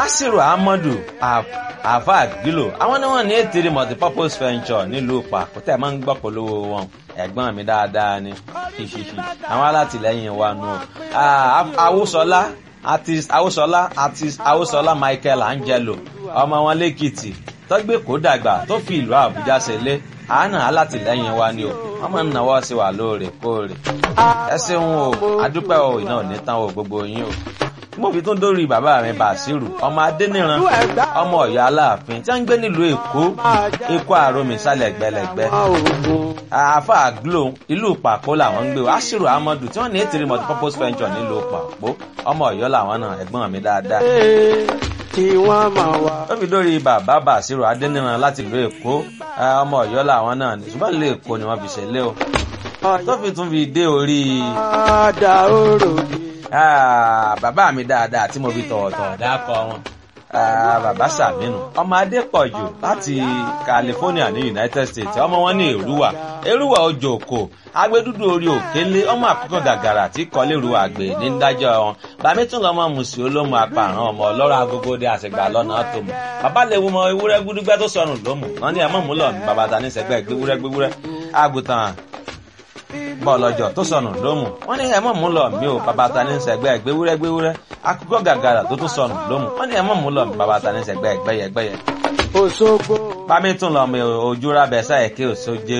asiru ahmadu afa gilo àwọn ni wọn ní ètìrí multipurpose venture nílùú pàkó tẹ máa ń gbọ́ polówó wọn ẹ̀gbọ́n mi dáadáa ni àwọn alátìlẹ́yìn wa nù awúsọlá artist awúsọlá artist awúsọlá michael angelo ọmọ wọn lẹ́kìtì tọ́gbẹ́ kó dàgbà tó fi ìlú àbújá ṣẹlẹ̀ àánà alátìlẹ́yìn wa ni o wọ́n máa ń náwó sí wa lóòrèkóòrè ẹ ṣeun o adúpẹ́ o iná ò ní tán o gbogbo yín o mo fi tún dórí bàbá mi bàṣírù ọmọ adẹniran ọmọ ọyọ aláàfin tí wọn ń gbé nílùú èkó èkó àròmì sálẹ gbẹlẹgbẹ àáfà glo ìlú pàpó làwọn ń gbé o aṣírù amadu tí wọn ní ètìrí multipurpose venture nílùú pàpó ọmọ ọyọ làwọn náà ẹgbọn mi dáadáa kí wọ́n máa wá. ó fi dórí bàbá bàṣírù adẹniran láti ìlú èkó ọmọ ọyọ làwọn náà ní ṣùgbọ́n ìlú èkó ni wọ́n fi ṣẹlẹ̀ o tó fi tún fi dé orí. Ada orò mi. bàbá mi dáadáa tí mo fi tọ̀wọ̀tọ̀wọ̀ dákọ̀ wọn. bàbá sàmínú ọmọ adépọ̀jù láti california ní united states ọmọ wọn ní èrúwà èrúwà ojú òkò agbẹdúdú orí òkèlè ọmọ àkókò gàgàrà tí kọlẹ́rù àgbè ní dájọ́ wọn bàmí tún lọ́mọ mùsùlùmí olómù apààrán ọmọ ọlọ́rọ̀ agogode àṣegbà lọ́nà tó mọ̀ bàbá lè wo mọ ewúrẹ́ gbúdúgbẹ́ tó sọnù lómù wọn ní ẹ̀mọ́ múlọ̀ ní bàbá ta ní sẹ́gbẹ́ gbéwúrẹ́ gbéwúrẹ́ àgùntàn bọ́ọ̀lọ́jọ́ tó sọnù lómù wọ́n ní ẹ̀mọ́ mú lọ mí o bàbá ta ní sẹ́gbẹ́ gbéwúrẹ́ gbéwúrẹ́ akókò gàgàrà tó tún sọnù lómù wọ́n ní ẹ̀mọ́ mú lọ mí bàbá ta ní sẹ́gbẹ́ gbẹ́yẹ gbẹ́yẹ. Òṣogbo. bámi tún lọ mi ojú rábẹ sáyẹ kí òṣojú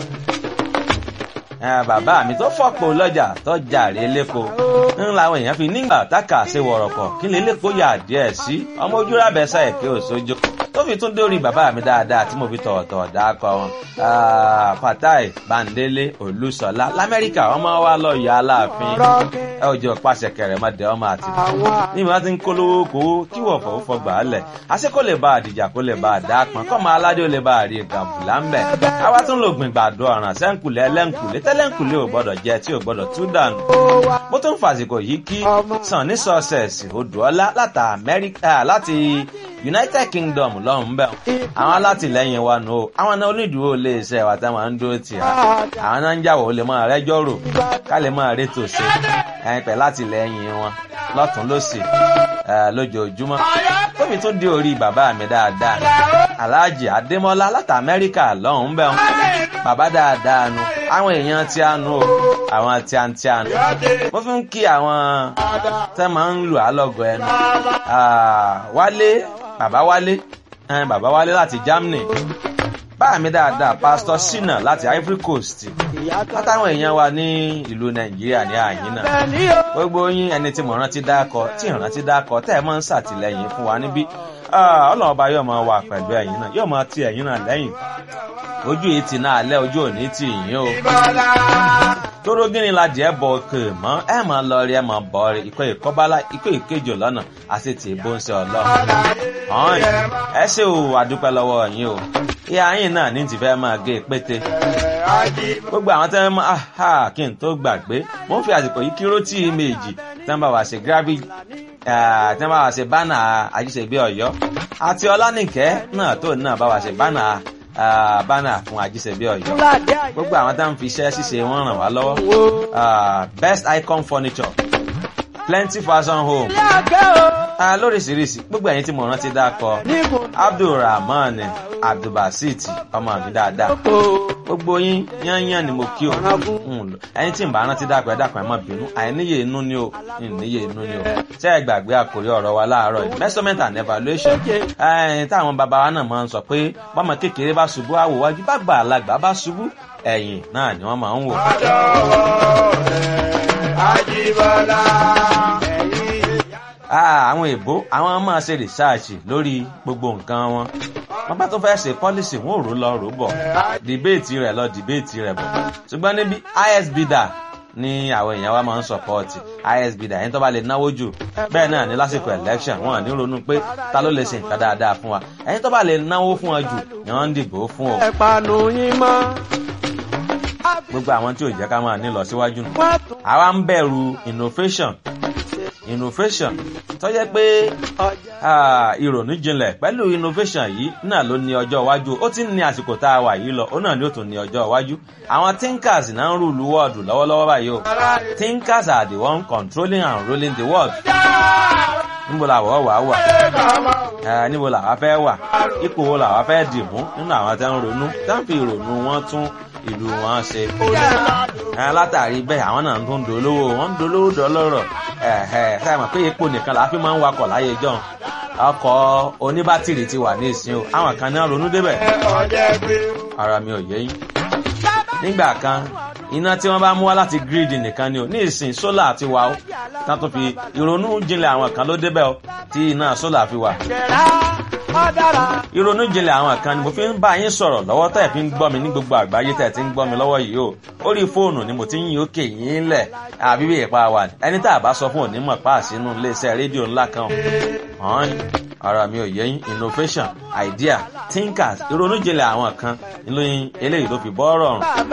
bàbá mi tó fọ́pọ̀ lọ́jà tó jàre lẹ́kọ̀ọ́ ń làwọn èèyàn fi nígbà táka ṣe wọ̀rọ̀kọ̀ kí lè lẹ́kọ̀ọ́ yà díẹ̀ sí ọmọ ojú rábẹ sáyẹ kí òṣojú tó fi tún dórí bàbá mi dáadáa tí mo fi tọ̀wọ̀tọ̀ dákọ̀ wọn. fatai bandele olùsọlá lamẹ́ríkà ọmọ wa lọ yọ aláàfin ẹ ò jẹ́ pàṣẹ kẹrẹ má dẹ ọmọ àti ní ìmọ̀ ti ń kólówó kó kí wọ́n fọwọ́ fọgbà á lẹ̀ àṣẹ kó lè bá àdìjà kó lè bá àdá pọn kọ́ máa aládé ó lè bá àrí gàbùlà ń bẹ̀. àwa tún lò gbìn gbàdo ọ̀ràn sẹ́ńkùlẹ̀ ẹlẹ́ńkùlẹ̀ tẹ́lẹ̀ńkùlẹ̀ ò gbọ́dọ̀ jẹ tí ò gbọ́dọ̀ tú dànù. mo tún fàsìkò yìí kí sàn ní sọ́ọ̀sẹ̀sì odòọ́lá láti united kingdom lọ́hùn bẹ́ẹ̀ àwọn alátìlẹyìn wa nù o àwọn náà onídùúró lè ṣe ẹ̀wà táwọn ń dúró tì á àwọn náà ń jàwọ́ lè máa rẹ́jọ́ rò ká lè máa rétò ṣe ẹ̀yìn pẹ̀ látìlẹyìn wọn lọ́tún lọ́sì lójoojúmọ́ tóbi tún dé orí bàbá mi dáadáa aláàjì adémọ́lá láti amẹ́ríkà lọ́hùn bẹ́ẹ̀ bàbá dáadáa nu àwọn èèyàn tí a nu o àwọn tí a ń tí a nu mo fi ń kí àwọn tẹ́ máa ń lù á lọ́gọ̀ ẹnu wálé bàbá wálé ẹn bàbá wálé láti germany báà mi dáadáa pastor sina láti ivory coast látàwọn èèyàn wa ní ìlú nàìjíríà ní àyín náà gbogbo yín ẹni tí mo rántí dákọ tí ìrántí dákọ tẹ́ ẹ máa ń ṣàtìlẹ́yìn fún wa níbí ọlọ́run ọba yóò máa wà pẹ̀lú ẹ̀yìn náà yóò máa ti ẹ̀yìn náà lẹ́yìn ojú yìí ti náà lẹ́ ojú òní tì yín o tóró gíní la jẹ́ bọ̀ òkè mọ́ ẹ mọ̀ lọ rí ẹ mọ̀ bọ̀ rí ikọ̀ ìkọ́bálá ikọ̀ ìkejì lọ́nà àti tì í bó ń ṣe ọlọ́run. ọ̀hún ẹ ṣe o àdúpẹ́ lọ́wọ́ yín o ìyá yín náà ní ti fẹ́ máa gé pété. gbogbo àwọn tẹ́ ń mọ́ kí n tó gbàgbé mo ń fi àsìkò yìí kí rótì méjì tẹ́ ń bá wa ṣe gravity tẹ́ ń bá wa ṣe bánà àjíṣègbè ọ̀yọ́ àti ọlánìkẹ́ náà tó náà bá wa ṣe bánà bánà fún àjíṣẹ́bí ọ̀yọ́ gbogbo àwọn tá à ń fi iṣẹ́ ṣíṣe wọn ràn wá lọ́wọ́ best icon furniture plenty fashion home lóríṣiríṣi gbogbo ẹ̀yin tí mo rántí dákọ abdulrahman abdulbasit ọmọ mi dáadáa gbogbo yín yányán ni mo kí o ẹyin tí n bá rántí dákọ ẹ dákọ ẹ má bínú àìníye inú ni o ìníye inú ni o ṣé ẹ gbàgbé àkórí ọ̀rọ̀ wa láàárọ̀ yìí measurement and evaluation táwọn bàbá wa náà máa ń sọ pé bọ́mọ kékeré bá ṣubú àwòwájú bá gbà alágbà bá ṣubú ẹ̀yìn náà ni wọ́n máa ń wò. Àjíbọ́lá. àwọn èbó àwọn máa ṣe rìsáàṣì lórí gbogbo nǹkan wọn wọn bá tó fẹ́ ṣe pọ́lísì wọn ò rò lọ rò bọ̀ dìbéètì rẹ̀ lọ dìbéètì rẹ̀ bọ̀ ṣùgbọ́n níbi isb dà ní àwọn èèyàn wa máa ń sọpọ́ọ̀tì isb dà ẹni tó bá lè náwó jù bẹ́ẹ̀ náà ní lásìkò election wọn ní ronú pé ta ló lè ṣe nǹkan dáadáa fún wa ẹni tó bá lè náwó fún wa jù ni wọ́n ń dìbò fún o. ẹ̀pànù yín mọ́. gbogbo àwọn tí ò jẹ́ ká máa ní lọ síwájú nù. àwa ń bẹ̀rù innovation innovation tó jẹ́ pé ìrònú jinlẹ̀ pẹ̀lú innovation yìí náà ló ní ọjọ́ iwájú ó ti ń ní àsìkò tá a wà yìí lọ ó náà ni ó tún ní ọjọ́ iwájú àwọn thinkers náà ń rúlu world lọ́wọ́lọ́wọ́ báyìí o thinkers are the one controlling and ruling the world níbo làwọ̀ wà wà ẹ níbo làwa fẹ́ wà ipò wo làwa fẹ́ dì mú nínú àwọn tẹ́ ń ronú tẹ́ ń fi ìrònú wọn tún ìlú wọn ṣe. ẹ látàrí bẹ́ẹ̀ àwọn náà tó ń dolówó wọ́n ń dolówó dọ́lọ́rọ̀ ẹ ẹ sáà mọ̀ pé epo nìkan làá fi máa ń wakọ̀ láyé jọ́ ọkọ̀ oníbátìrì ti wà ní ìsìn o àwọn kan náà ronú débẹ̀ ara mi ò yé yín. nígbà kan iná tí wọ́n bá mú wá láti gírídì nìkan ni o ní ìsìn sólà ti wà ó tá tó fi ìrònú jinlẹ̀ àwọn kan ló débẹ̀ o tí iná sólà fi wà. ìrònú jinlẹ̀ àwọn kan ni mo fi ń bá yín sọ̀rọ̀ lọ́wọ́ tẹ̀ fi ń gbọ́ mi ní gbogbo àgbáyé tẹ̀ ti ń gbọ́ mi lọ́wọ́ yìí o orí fóònù ni mo ti ń yín òkè yín lẹ̀ àbí bí ìpa wà ní ẹni tá a bá sọ fún òní mọ̀ pa àsínú iléeṣẹ́ rédíò ńlá kan hàn ara mi ò yẹ yín innovation idea thinkers ìrònú jinlẹ̀ àwọn kan ìlóyin eléyìí ló fi bọ́ ọ̀rọ̀ ọ̀run